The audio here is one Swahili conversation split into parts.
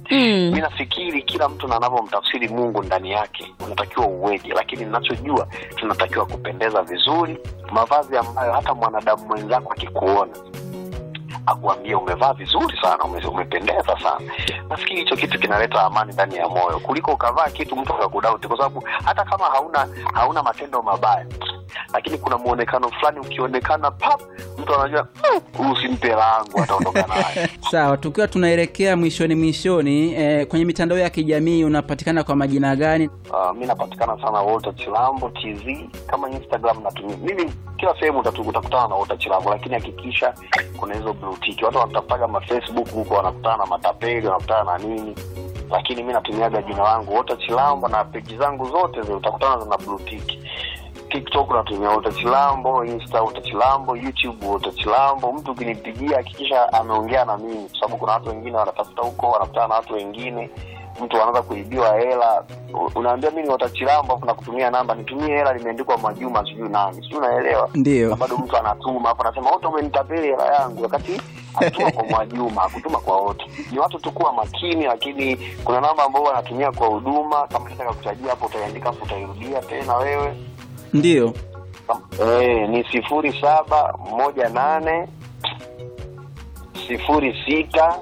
Mm. mi nafikiri kila mtu na anavyomtafsiri mungu ndani yake unatakiwa uweje lakini ninachojua tunatakiwa kupendeza vizuri mavazi ambayo hata mwanadamu mwenzako akikuona akuambie umevaa vizuri sana ume, umependeza sana nafikiri hicho kitu kinaleta amani ndani ya moyo kuliko ukavaa kitu mtu akakudauti kwa sababu hata kama hauna hauna matendo mabaya lakini kuna muonekano fulani ukionekana pap mtu anajua "Mm, huyu simpe langu ataondoka naye Sawa, tukiwa tunaelekea mwishoni mwishoni, eh, kwenye mitandao ya kijamii unapatikana kwa majina gani? Uh, mi napatikana sana Walter Chilambo TZ kama Instagram natumia mimi kila sehemu utatu- utakutana na Walter Chilambo, lakini hakikisha kuna hizo blue tick. Watu wanatafutaga ma Facebook huko wanakutana na matapeli wanakutana na nini, lakini mi natumiaga jina langu Walter Chilambo na peji zangu zote zile utakutana na blue tick. TikTok natumia Walter Chilambo, Insta Walter Chilambo, YouTube Walter Chilambo. Mtu ukinipigia hakikisha ameongea na mimi, kwa sababu kuna watu wengine wanatafuta huko, wanakutana na watu wengine mtu anaanza kuibiwa hela U- unaambia mi ni watachilambo afu nakutumia namba nitumie hela limeandikwa majuma sijui nani sijui unaelewa Ndiyo. na bado mtu anatuma afu anasema wote umenitapeli hela yangu wakati anatuma kwa mwajuma akutuma kwa wote ni watu tu kuwa makini lakini kuna namba ambao wanatumia kwa huduma kama nataka kutajia hapo utaiandika afu utairudia tena wewe Ndiyo. Eh, ni sifuri saba moja nane sifuri sita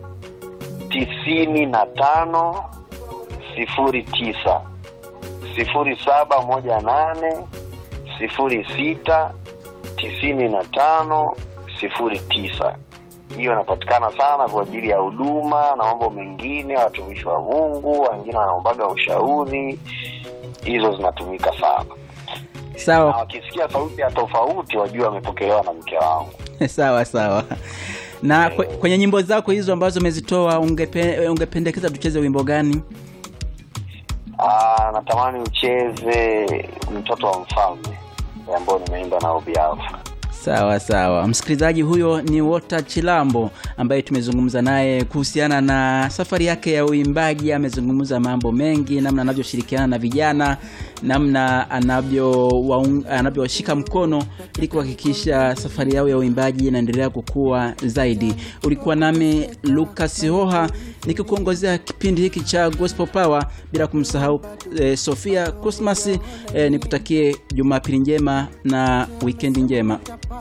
tisini na tano sifuri tisa sifuri saba moja nane sifuri sita tisini na tano sifuri tisa hiyo inapatikana sana kwa ajili ya huduma na mambo mengine watumishi wa mungu wengine wanaombaga ushauri hizo zinatumika sana na Sawa, wakisikia sauti ya tofauti wajue wamepokelewa na mke wangu sawa, sawa. Na kwe- kwenye nyimbo zako hizo ambazo umezitoa ungepe, ungependekeza tucheze wimbo gani? Aa, natamani ucheze mtoto wa mfalme ambao nimeimba na obiafu Sawa sawa, msikilizaji, huyo ni Walter Chilambo ambaye tumezungumza naye kuhusiana na safari yake ya uimbaji. Amezungumza mambo mengi, namna anavyoshirikiana na vijana, namna anavyo waung- anavyoshika mkono ili kuhakikisha safari yao ya uimbaji inaendelea kukua zaidi. Ulikuwa nami Lucas Hoha nikikuongozea kipindi hiki cha Gospel Power, bila kumsahau eh, Sofia Cosmas. Eh, nikutakie Jumapili njema na wikendi njema.